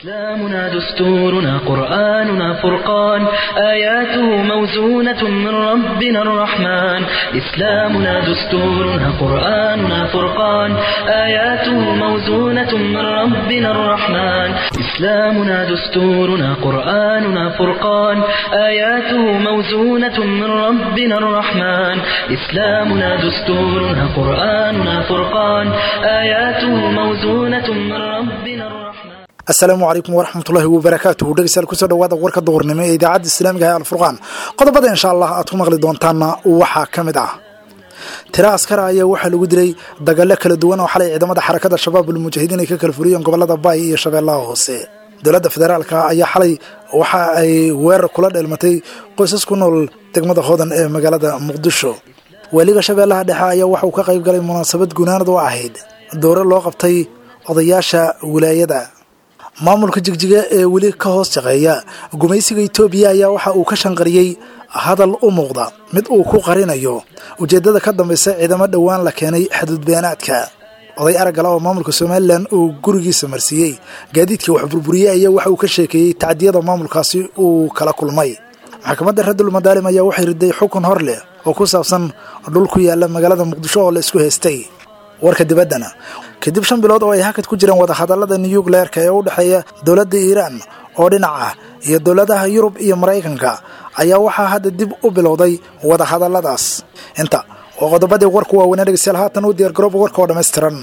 إسلامنا دستورنا قرآننا فرقان آياته موزونة من ربنا الرحمن إسلامنا دستورنا قرآننا فرقان آياته موزونة من ربنا الرحمن إسلامنا دستورنا قرآننا فرقان آياته موزونة من ربنا الرحمن إسلامنا دستورنا قرآننا فرقان آياته موزونة من ربنا الرحمن asalaamu calaykum waraxmatullaahi wabarakaatuhu dhegeystayaal kusoo dhawaada warka duhurnimo ee idaacadda islaamiga ee alfurqaan qodobada insha allah aad ku maqli doontaanna waxaa ka mid ah tiro askara ayaa waxaa lagu dilay dagaalo kala duwan oo xalay ciidamada xarakada shabaab ulmujaahidiin ay ka kala furiyeen gobolada baay iyo shabeellaha hoose dowladda federaalka ayaa xalay waxa ay weerar kula dheelmatay qoysas ku nool degmada hoodan ee magaalada muqdisho weliga shabeellaha dhexe ayaa waxa uu ka qayb galay munaasabad gunaanad oo ahayd doore loo qabtay odayaasha wilaayada maamulka jigjiga ee weli ka hoos shaqeeya gumaysiga itoobiya ayaa waxa uu ka shanqariyey hadal u muuqda mid uu ku qarinayo ujeeddada ka dambaysa ciidamo dhowaan la keenay xadudbeenaadka oday araggala oo maamulka somalilan uu gurigiisa marsiiyey gaadiidkii wax burburiyey ayaa waxa uu ka sheekeeyey tacdiyada maamulkaasi uu kala kulmay maxkamadda radul madaalim ayaa waxay riday xukun hor leh oo ku saabsan dhul ku yaala magaalada muqdisho oo la isku haystay warka dibaddana kadib shan bilood oo ay hakad ku jireen wadahadallada nuyukleerka ee u dhexeeya dowladda iiraan oo dhinac ah iyo dowladaha yurub iyo maraykanka ayaa waxaa hadda dib u bilowday wadahadalladaas inta oo qodobadii warku waaweynaa dhegeystayaal haatan u diyaargarooba warka oo dhammaystiran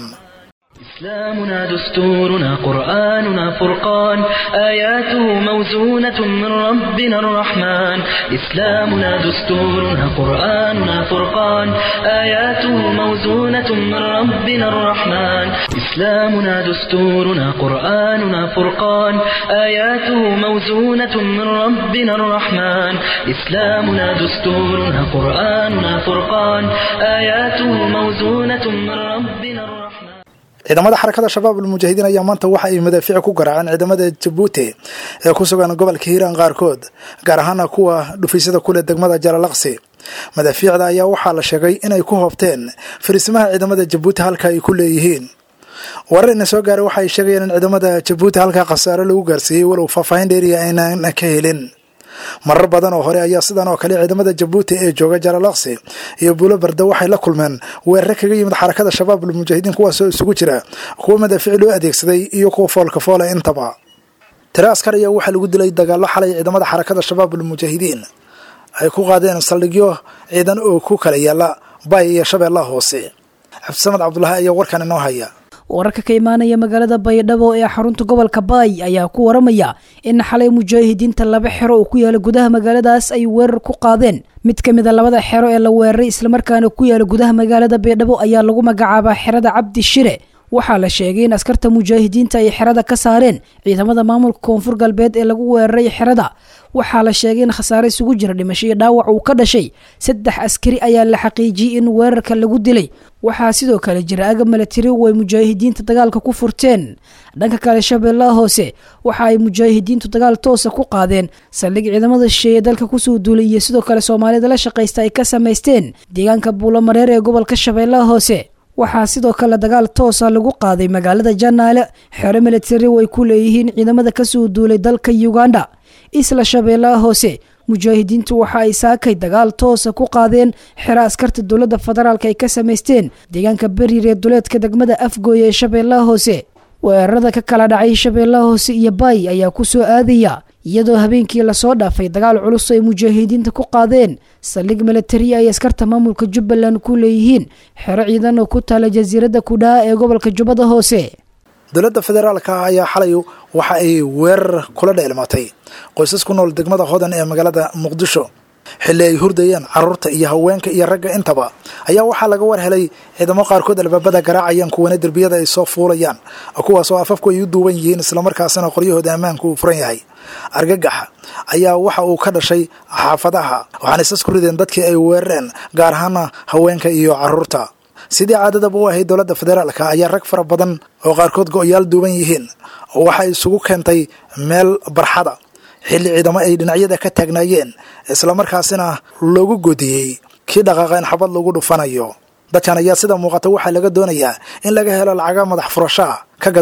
إسلامنا دستورنا قرآننا فرقان آياته موزونة من ربنا الرحمن إسلامنا دستورنا قرآننا فرقان آياته موزونة من ربنا الرحمن إسلامنا دستورنا قرآننا فرقان آياته موزونة من ربنا الرحمن إسلامنا دستورنا قرآننا فرقان آياته موزونة من ربنا الرحمن ciidamada xarakada shabaab almujaahidiin ayaa maanta waxa ay madaafiic ku garaaceen ciidamada jabuuti ee ku sugan gobolka hiiraan qaarkood gaar ahaana kuwa dhufiisyada kuleh degmada jalalaqsi madaafiicda ayaa waxaa la sheegay inay ku hoobteen fariisimaha ciidamada jabuuti halka ay ku leeyihiin warar ina soo gaaray waxa ay sheegayeen in ciidamada jabuuti halkaa khasaaro lagu gaarsiiyey walow faahfaahin dheeriya aynan ka helin marar badan oo hore ayaa sidan oo kale ciidamada jabuuti ee jooga jalalaqsi iyo buulo barda waxay la kulmeen weerare kaga yimid xarakada shabaab almujaahidiin kuwaasoo isugu jira kuwa madaafiic loo adeegsaday iyo kuwa foolka foola intaba tiro askar ayaa waxaa lagu dilay dagaallo xalay ciidamada xarakada shabaab almujaahidiin ay ku qaadeen saldhigyo ciidan oo ku kala yaala baay iyo shabeellaha hoose cabdisamed cabdulaahi ayaa warkan inoo haya wararka ka imaanaya magaalada baydhabo ee xarunta gobolka baay ayaa ku waramaya in xalay mujaahidiinta laba xero oo ku yaala gudaha magaaladaas ay weerar ku qaadeen mid ka mid a labada xero ee la weeraray islamarkaana ku yaala gudaha magaalada baydhabo ayaa lagu magacaabaa xerada cabdi shire waxaa la sheegay in askarta mujaahidiinta ay xerada ka saareen ciidamada maamulka koonfur galbeed ee lagu weeraray xerada waxaa la sheegay in khasaare isugu jira dhimasho iyo dhaawac uu ka dhashay saddex askari ayaa la xaqiijiyey in weerarka lagu dilay waxaa sidoo kale jira agab milatari oo ay mujaahidiinta dagaalka ku furteen dhanka kale shabeellaha hoose waxa ay mujaahidiintu dagaal toosa ku qaadeen saldhig ciidamada shisheeye dalka kusoo duulay iyo sidoo kale soomaalida la shaqaysta ay ka samaysteen deegaanka buulamareer ee gobolka shabeellaha hoose waxaa sidoo kale dagaal toosa lagu qaaday magaalada janaale xero milatari oo ay ku leeyihiin ciidamada kasoo duulay dalka uganda isla shabeellaha hoose mujaahidiintu waxa ay saakay dagaal toosa ku qaadeen xero askarta dowladda federaalk ay ka samaysteen deegaanka beriir ee duleedka degmada afgooye ee shabeellaha hoose weerarada ka kala dhacay shabeellaha hoose iyo baay ayaa ku soo aadaya iyadoo habeenkii lasoo dhaafay dagaal culus ay mujaahidiinta ku qaadeen saldhig milatari ay askarta maamulka jubbaland ku leeyihiin xero ciidan oo ku taala jasiiradda kudhaa ee gobolka jubbada hoose dowladda federaalka ayaa xalay waxa ay weerar kula dheelmatay qoysas ku nool degmada hodan ee magaalada muqdisho xilli ay hurdayeen carruurta iyo haweenka iyo ragga intaba ayaa waxaa laga war helay ciidamo qaarkood albaabada garaacayaan kuwana derbiyada ay soo fuulayaan kuwaas oo afafku ay u duuban yihiin islamarkaasina qoryahooda ammaanku uu furan yahay argagaxa ayaa waxa uu ka dhashay xaafadaha waxaana isas ku rideen dadkii ay weerareen gaar ahaana haweenka iyo carruurta sidii caadadaba u ahayd dowladda federaalka ayaa rag fara badan oo qaarkood go-yaal duuban yihiin waxay isugu keentay meel barxada xilli ciidamo ay dhinacyada ka taagnaayeen islamarkaasina loogu godiyey kii dhaqaaqa in xabad lagu dhufanayo dadkan ayaa sida muuqata waxaa laga doonayaa in laga helo lacaga madax furashaa ka gadaal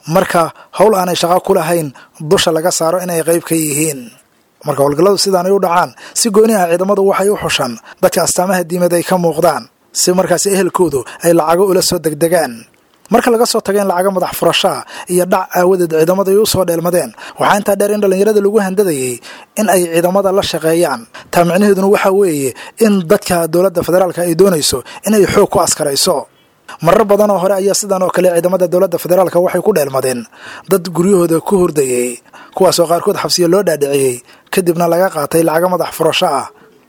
marka howl aanay shaqo ku lahayn dusha laga saaro inay qayb ka yihiin marka howlgalladu sidaanay u dhacaan si gooni ah ciidamadu waxay u xushaan dadka astaamaha diimeed ay ka muuqdaan si markaasi ehelkoodu ay lacago ula soo degdegaan marka laga soo tago in lacaga madax furashaa iyo dhac aawadeed ciidamada ay u soo dheelmadeen waxaa intaa dheer in dhallinyarada lagu handadayay in ay ciidamada la shaqeeyaan taa micnaheeduna waxaa weeye in dadka dowladda federaalka ay doonayso inay xoog ku askarayso marar badan oo hore ayaa sidan oo kale ciidamada dowladda federaalka waxay ku dheelmadeen dad guryahooda ku hordayey kuwaasoo qaarkood xabsiya loo dhaadhiciyey kadibna laga qaatay lacaga madax furasho ah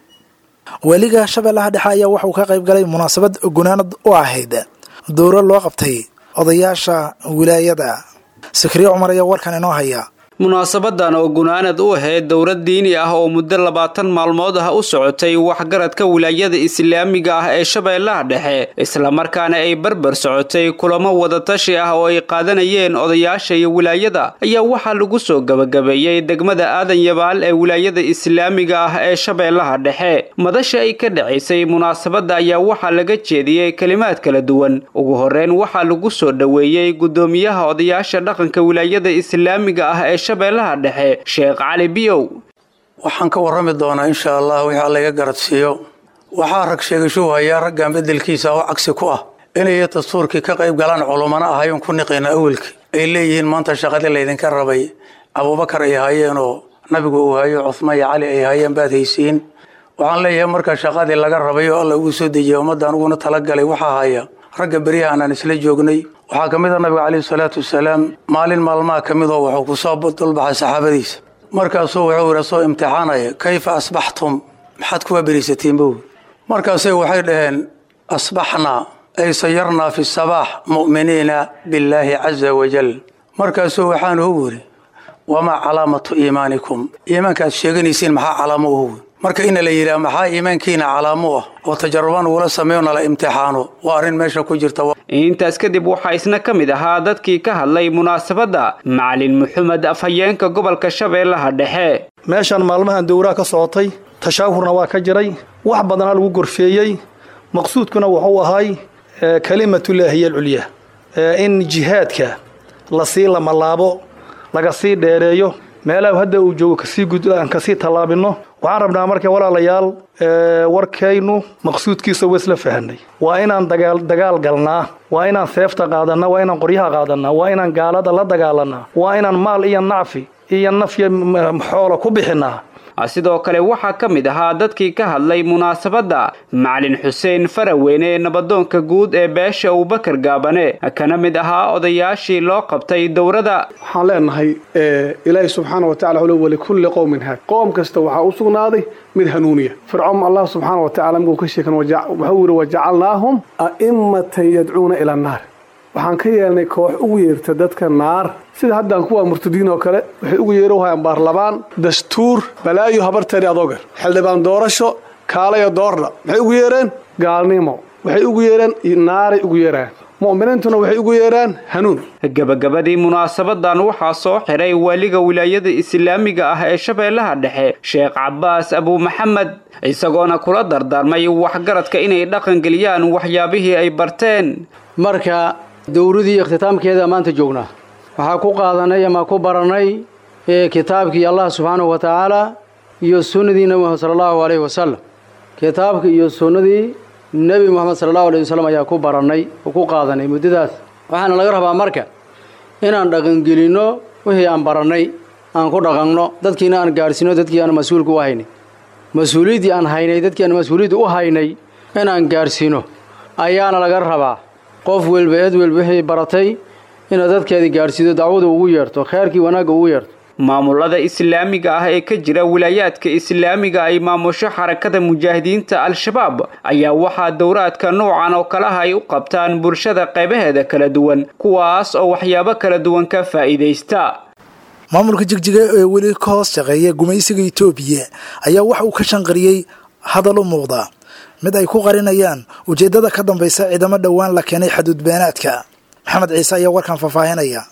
weliga shabeellaha dhexe ayaa waxauu ka qayb galay munaasabad gunaanad u ahayd dowro loo qabtay odayaasha wilaayada sikriye cumar ayaa warkan inoo haya munaasabadan oo gunaanad u ahayd dowlad diini ah oo muddo labaatan maalmood ah u socotay waxgaradka wilaayada islaamiga ah ee shabeellaha dhexe islamarkaana ay barbar socotay kulamo wadatashi ah oo ay qaadanayeen odayaasha iyo wilaayada ayaa waxaa lagu soo gabagabeeyey degmada aadan yabaal ee wilaayada islaamiga ah ee shabeellaha dhexe madasha ay ka dhacaysay munaasabadda ayaa waxaa laga jeediyey kelimaad kala duwan ugu horeyn waxaa lagu soo dhoweeyey guddoomiyaha odayaasha dhaqanka wilaayada islaamiga ah ee shabeellaha dhexe sheekh cali biyow waxaan ka warrami doonaa insha allah wixii alla iga garadsiiyo waxaa rag sheegashuhu hayaa raggan beddelkiisa oo cagsi ku ah inay dastuurkii ka qayb galaan culummana ahayon ku niqina awelki ay leeyihiin maanta shaqadii laydinka rabay abuubakar ay haayeenoo nabigu uu hayo cuhmaan iyo cali ay haayeen baad haysiin waxaan leeyahay marka shaqadii laga rabay oo alla ugu soo dejiyay ummadda aniguna talagalay waxaa haya ragga beryahan aan isla joognay waxaa ka mid a nabiga caleyhi salaatu wasalaam maalin maalmaha ka midoo wuxuu ku soo dulbaxay saxaabadiisa markaasuu wuxuu yidhi soo imtixaanaya kayfa asbaxtum maxaad kuwa beriisatiin bow markaasay waxay dhaheen asbaxnaa ay sayarnaa fi sabaax mu'miniina billaahi caza wajal markaasuu waxaan ugu yidhi wamaa calaamatu iimaanikum iimaanka aad sheeganaysiin maxaa calaamo uhu marka ina la yidhaha maxaa iimaankiina calaamo ah oo tajarubaan ugula sameeyo nala imtixaano waa arrin meesha ku jirta intaas kadib waxaa isna ka mid ahaa dadkii ka hadlay munaasabadda macalin maxamed afhayeenka gobolka shabeellaha dhexe meeshaan maalmahan dowraha ka socotay tashaahurna waa ka jiray wax badana lagu gorfeeyey maqsuudkuna wuxuu ahay kalimatullaahi hiya alculya in jihaadka lasii lamalaabo laga sii dheereeyo meelaha hadda uu joogo kasii gud aan kasii tallaabino waxaan rabnaa marka walaalayaal warkaynu maqsuudkiisa waa isla fahanay waa inaan dagaal dagaal galnaa waa inaan seefta qaadanaa waa inaan qoryaha qaadanaa waa inaan gaalada la dagaalanaa waa inaan maal iyo nacfi iyo nafya xoola ku bixinaa sidoo kale waxaa ka mid ahaa dadkii ka hadlay munaasabadda macalin xuseen faraweyne nabadoonka guud ee beesha abubakar gaabane kana mid ahaa odayaashii loo qabtay dowrada waxaan leenahay ilaahi subxaana wa tacala wali walikulli qowmin haad qoom kasta waxaa u sugnaaday mid hanuuniya fircoon allah subxaana wa tacala markuu ka sheekan wuxuu yidhi wajacalnaahum a'immatan yadcuuna ila annaar waxaan ka yeelnay koox ugu yeerta dadka naar sida haddaan kuwa murtadiin oo kale waxay ugu yeero hayaan baarlamaan dastuur balaayo habarteeni adoogar xildhibaan doorasho kaalayo doorna maxay ugu yeereen gaalnimo waxay ugu yeereen naaray ugu yeeraan mu'miniintuna waxay ugu yeeraan hanuun gabagabadii munaasabadan waxaa soo xiray waaliga wilaayada islaamiga ah ee shabeellaha dhexe sheekh cabaas abuu maxamed isagoona kula dardaarmay waxgaradka inay dhaqangeliyaan waxyaabihii ay barteen marka dowradii ikhtitaamkeeda maanta joognaa waxaa ku qaadanay ama ku baranay kitaabkii allah subxaanahu wa tacaala iyo sunnadii nebi moxamed sala allahu alayhi wasalam kitaabkii iyo sunnadii nebi moxamed sala allahu alayh wasalam ayaa ku barannay oo ku qaadanay muddadaas waxaana laga rabaa marka inaan dhaqangelinno wixii aan barannay aan ku dhaqanno dadkiina aan gaadhsiino dadkii aan mas-uulka u haynay mas-uuliyaddii aan haynay dadkii aan mas-uuliyadda u haynay inaan gaadhsiino ayaana laga rabaa qof welba eed welba wixii baratay inaad dadkeedii gaadhsiido dacwada ugu yeerto kheerkii wanaagga ugu yeerto maamulada islaamiga ah ee ka jira wilaayaadka islaamiga ay maamusho xarakada mujaahidiinta al-shabaab ayaa waxaa dowraadka noocan oo kalaha ay u qabtaan bulshada qaybaheeda kala duwan kuwaas oo waxyaabo kala duwan ka faa'iidaysta maamulka jigjiga ee weli ka hoos shaqeeya gumaysiga etoobiya ayaa waxa uu ka shanqariyey hadal u muuqda mid ay ku qarinayaan ujeeddada ka dambaysa ciidamo dhowaan la keenay xaduudbeenaadka maxamed ciise ayaa warkan faahfaahinaya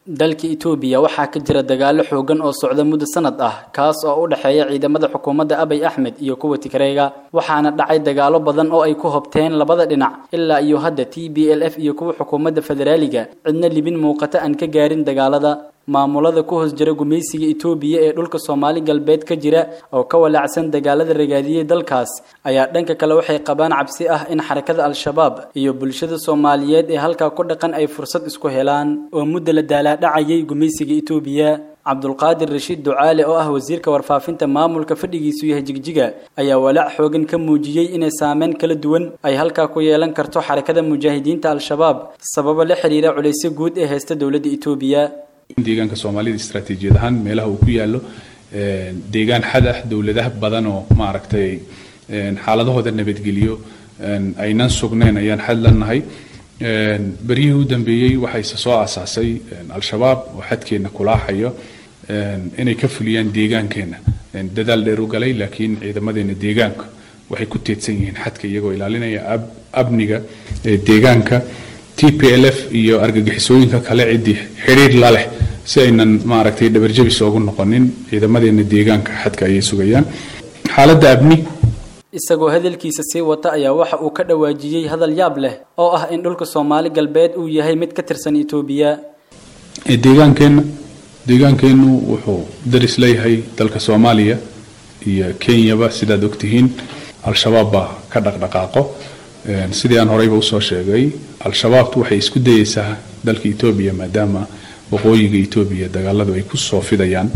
dalka itoobiya waxaa ka jira dagaalo xoogan oo socda muddo sanad ah kaas oo u dhexeeya ciidamada xukuumadda abay axmed iyo kuwa tigreega waxaana dhacay dagaalo badan oo ay ku hobteen labada dhinac ilaa iyo hadda t b l f iyo kuwa xukuumadda federaaliga cidna libin muuqata aan ka gaarin dagaalada maamulada ku hoos jira gumaysiga itoobiya ee dhulka soomaali galbeed ka jira oo ka walaacsan dagaalada ragaadiyey dalkaas ayaa dhanka kale waxay qabaan cabsi ah in xarakada al-shabaab iyo bulshada soomaaliyeed ee halkaa ku dhaqan ay fursad isku helaan oo mudda la daalaadhacayay gumaysiga itoobiya cabdulqaadir rashiid ducaale oo ah wasiirka warfaafinta maamulka fadhigiisu yahay jigjiga ayaa walaac xoogan ka muujiyey inay saameyn kala duwan ay halkaa ku yeelan karto xarakada mujaahidiinta al-shabaab sababo la xiriira culaysyo guud ee haysta dowladda itoobiya deegaanka soomaalida istaraatiijiyad ahaan meelaha uu ku yaallo deegaan xad ah dowladaha badan oo maaragtay xaaladahooda nabadgeliyo aynan sugnayn ayaan xad lanahay beryihii u dambeeyey waxayse soo aasaasay al-shabaab oo xadkeenna kulaaxayo inay ka fuliyaan deegaankeenna dadaal dheer u galay laakiin ciidamadeena deegaanka waxay ku teedsan yihiin xadka iyagoo ilaalinaya amniga deegaanka t p l f iyo argagixisooyinka kale ciddii xidhiir la leh si aynan maaragtay dhabarjabis oogu noqonin ciidamadeena deegaanka xadka ayay sugayaan xaaladda abni isagoo hadalkiisa sii wata ayaa waxa uu ka dhawaajiyey hadal yaab leh oo ah in dhulka soomaali galbeed uu yahay mid ka tirsan itoobiya deegaankeenna deegaankeennu wuxuu daris leeyahay dalka soomaaliya iyo kenyaba sidaad ogtihiin al-shabaab baa ka dhaqdhaqaaqo sidii aan horeyba usoo sheegay al-shabaabtu waxay isku dayeysaa dalka etoobiya maadaama waqooyiga etoobiya dagaaladu ay ku soo fidayaan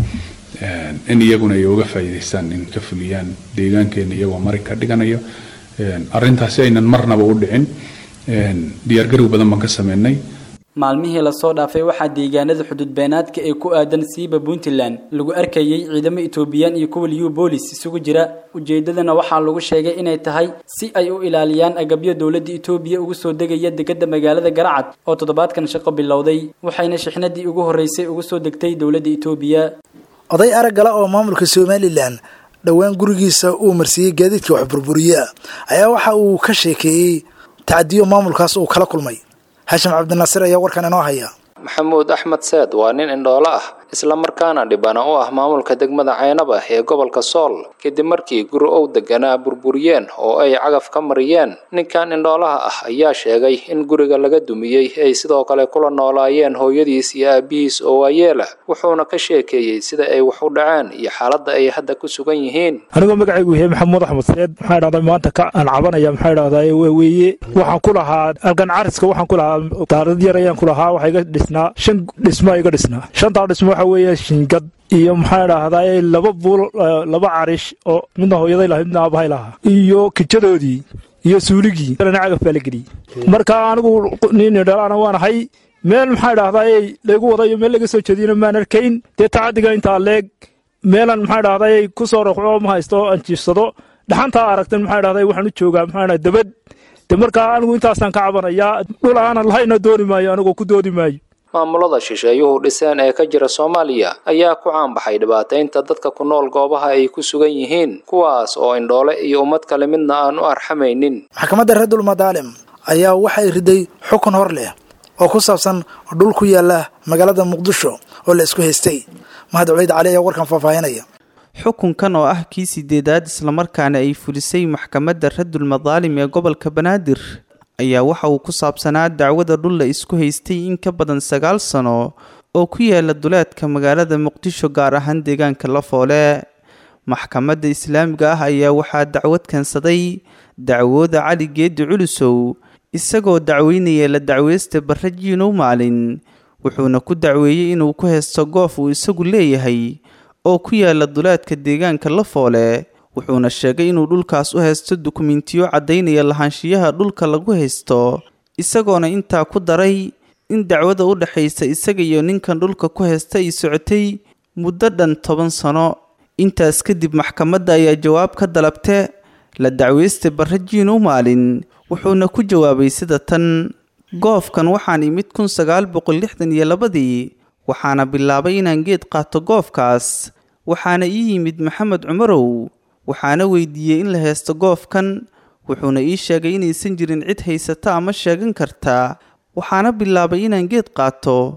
in iyaguna ay uga faa'iidaystaan in ka fuliyaan deegaankeena iyagoo mari ka dhiganayo arrintaasi aynan marnaba u dhicin diyaargarow badan baan ka sameynay maalmihii lasoo dhaafay waxaa deegaanada xuduudbeenaadka ee ku aadan siiba puntland lagu arkayey ciidamo etoobiyaan iyo kuwa liyu boolis isugu jira ujeedadana waxaa lagu sheegay inay tahay si ay u ilaaliyaan agabyo dowladda etoobiya ugu soo degaya degada magaalada garacad oo toddobaadkan shaqo bilowday waxayna shixnadii ugu horreysay ugu soo degtay dowladda etoobiya oday araggala oo maamulka somalilan dhowaan gurigiisa uu marsiiyey gaadiidka wax burburiye ayaa waxa uu ka sheekeeyey tacadiyo maamulkaas uu kala kulmay xashim cabdinaasir ayaa warkan inoo haya maxamuud axmed seed waa nin indhoolo ah islamarkaana dhibana u ah maamulka degmada caynaba ee gobolka sool kadib markii guri ow deganaa burburiyeen oo ay cagaf ka mariyeen ninkan indhoolaha ah ayaa sheegay in guriga laga dumiyey ay sidoo kale kula noolaayeen hooyadiis iyo aabihiis oo waayeela wuxuuna ka sheekeeyey sida ay wax u dhaceen iyo xaaladda ay hadda ku sugan yihiin anigoo magacaygu yahay maxamuud axmed seed maxaa dhahday maanta ka aan cabanaya maxaa dhahday weeye waxaan ku lahaa algan cariska waxaan ku lahaa daarad yar ayaan ku lahaa waxaa iga dhisnaa shan dhismo iga dhisnaa shantaa dhismo waxa weeye shingad iyo maxaa dhahday laba buul laba carish oo midna hooyaday lahayd midna aabahay lahaa iyo kijadoodii iyo suuligii kalena cagaf baa la geliyey marka anigu nin dhalaana waan ahay meel maxaa dhahday laygu wadayo meel laga soo jeediyana maan arkayn dee tacadiga intaa leeg meelan maxaa dhahday ku soo roqco ma haysto aan jiifsado dhaxantaa aragtan maxaa dhahday waxaan u joogaa maxaa dhahday dabad de markaa anigu intaasaan ka cabanayaa dhul aanan lahayna dooni maayo anigoo ku doodi maayo maamulada shisheeyuhu dhiseen ee ka jira soomaaliya ayaa ku caanbaxay dhibaataynta dadka ku nool goobaha ay ku sugan yihiin kuwaas oo indhoole iyo ummad kale midna aan u arxamaynin maxkamadda reerdul madaalim ayaa waxay riday xukun hor leh oo ku saabsan dhul ku yaala magaalada muqdisho oo la isku haystay mahad culeyd cali ayaa warkan faahfaahinaya xukunkan oo ah kii sideedaad islamarkaana ay fulisay maxkamadda radul madaalim ee gobolka banaadir ayaa waxa uu ku saabsanaa dacwada dhul la isku haystay in ka badan sagaal sano oo ku yaala duleedka magaalada muqdisho gaar ahaan deegaanka lafoole maxkamadda islaamiga ah ayaa waxaa dacwad keensaday dacwooda cali geedi culusow isagoo dacweynaya la dacweysta barre jiinow maalin wuxuuna ku dacweeyey inuu ku haysto goof uu isagu leeyahay oo ku yaala duleedka deegaanka lafoole wuxuuna sheegay inuu dhulkaas u haysto dukumentiyo caddaynaya lahaanshiyaha dhulka lagu haysto isagoona intaa ku daray in dacwada u dhexaysa isaga iyo ninkan dhulka ku haysta ay socotay muddo dhan toban sano intaas kadib maxkamadda ayaa jawaab ka dalabte la dacweysta barre jiinow maalin wuxuuna ku jawaabay sida tan goofkan waxaan imid kun sagaal boqol lixdan iyo labadii waxaana bilaabay inaan geed qaato goofkaas waxaana ii yimid maxamed cumarow waxaana weydiiyey in la haysto goofkan wuxuuna ii sheegay inaysan jirin cid haysata ama sheegan karta waxaana bilaabay inaan geed qaato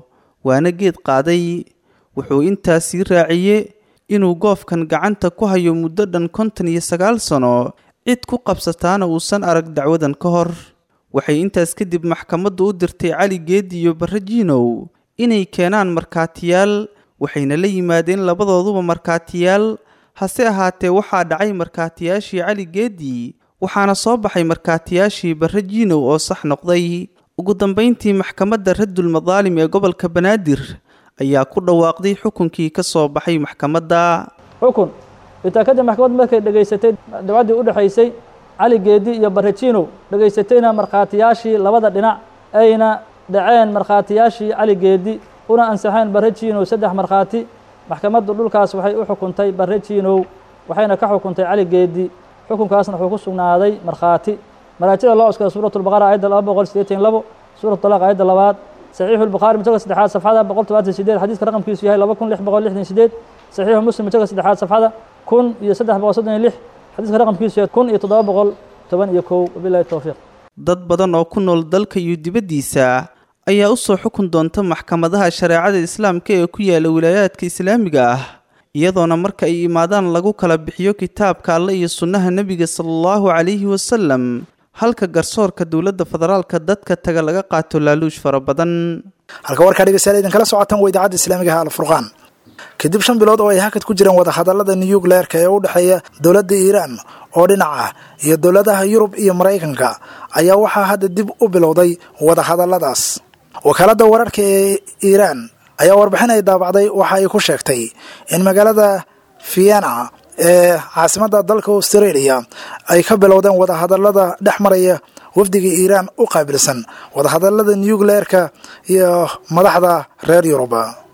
waana geed qaaday wuxuu intaas sii raaciyey inuu goofkan gacanta ku hayo muddo dhan konton iyo sagaal sano cid ku qabsataana uusan arag dacwadan ka hor waxay intaas kadib maxkamaddu u dirtay cali geedi iyo barre jiinow inay keenaan markhaatiyaal waxayna la yimaadeen labadooduba markhaatiyaal hase ahaatee waxaa dhacay markhaatiyaashii cali geedi waxaana soo baxay markhaatiyaashii barre jiinow oo sax noqday ugu dambayntii maxkamadda raddul madaalim ee gobolka banaadir ayaa ku dhawaaqday xukunkii ka soo baxay maxkamadda xukun intaa kadib maxkamad markay dhegaysatay dacwaddii u dhexaysay cali geedi iyo barajinow dhegaysatayna markhaatiyaashii labada dhinac ayna dhaceen markhaatiyaashii cali geedi una ansaxeen barajinow saddex markhaati maxkamaddu dhulkaas waxay u xukuntay barajinow waxayna ka xukuntay cali geedi xukunkaasna wuxuu ku sugnaaday markhaati maraajida loo cuskada suuratu lbaqara aayadda laba boqol sideetan labo suuratu talaaq aayadda labaad saxiixu lbukhaari mujallad saddexaad safxada boqol todobaatan sideed xadiiska raqamkiisu yahay laba kun lix boqol lixdan sideed saxiixu muslim mujallad saddexaad safxada kun iyo saddex boqol soddon iyo lix xadiiska raqamkiisu yahay kun iyo toddoba boqol toban iyo kow wabilahi towfiiq dad badan oo ku nool dalka iyo dibaddiisa ayaa u soo xukun doonta maxkamadaha shareecada islaamka ee ku yaala wilaayaadka islaamiga ah iyadoona marka ay imaadaan lagu kala bixiyo kitaabka alle iyo sunnaha nebiga sala allahu calayhi wasalam halka garsoorka dowladda federaalka dadka taga laga qaato laaluush fara badan halka warkaa dhegeystayaal idinkala socotaan waa idaacadda islaamiga ah alfurqaan kadib shan bilood oo ay hakad ku jireen wadahadallada nuyukleerka ee u dhexeeya dowladda iiraan oo dhinaca iyo dowladaha yurub iyo maraykanka ayaa waxaa hadda dib u bilowday wadahadalladaas wakaaladda wararka ee iiraan ayaa warbixin ay daabacday waxa ay ku sheegtay in magaalada vienna ee caasimadda dalka australia ay ka bilowdeen wadahadallada dhex maraya wafdiga iiraan u qaabilsan wadahadallada nuyukleerka iyo madaxda reer yurub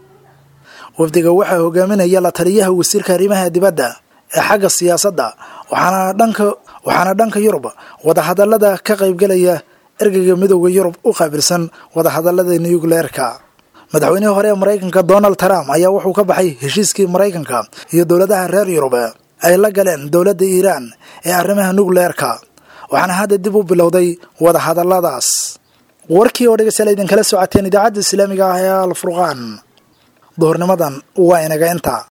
wafdiga waxaa hogaaminaya la taliyaha wasiirka arrimaha dibadda ee xagga siyaasadda waxaana dhanka waxaana dhanka yurub wadahadallada ka qaybgelaya ergeyga midooda yurub u qaabilsan wadahadallada nuyukleerka madaxweynihii hore ee maraykanka donald trump ayaa wuxuu ka baxay heshiiskii maraykanka iyo dowladaha reer yurub ay la galeen dowladda iiraan ee arrimaha nukleerka waxaana hadda dib u bilowday wadahadalladaas warkii oo dhegeystayaal idinkala socoteen idaacadda islaamiga ah ee alfurqaan duhurnimadan waa inaga inta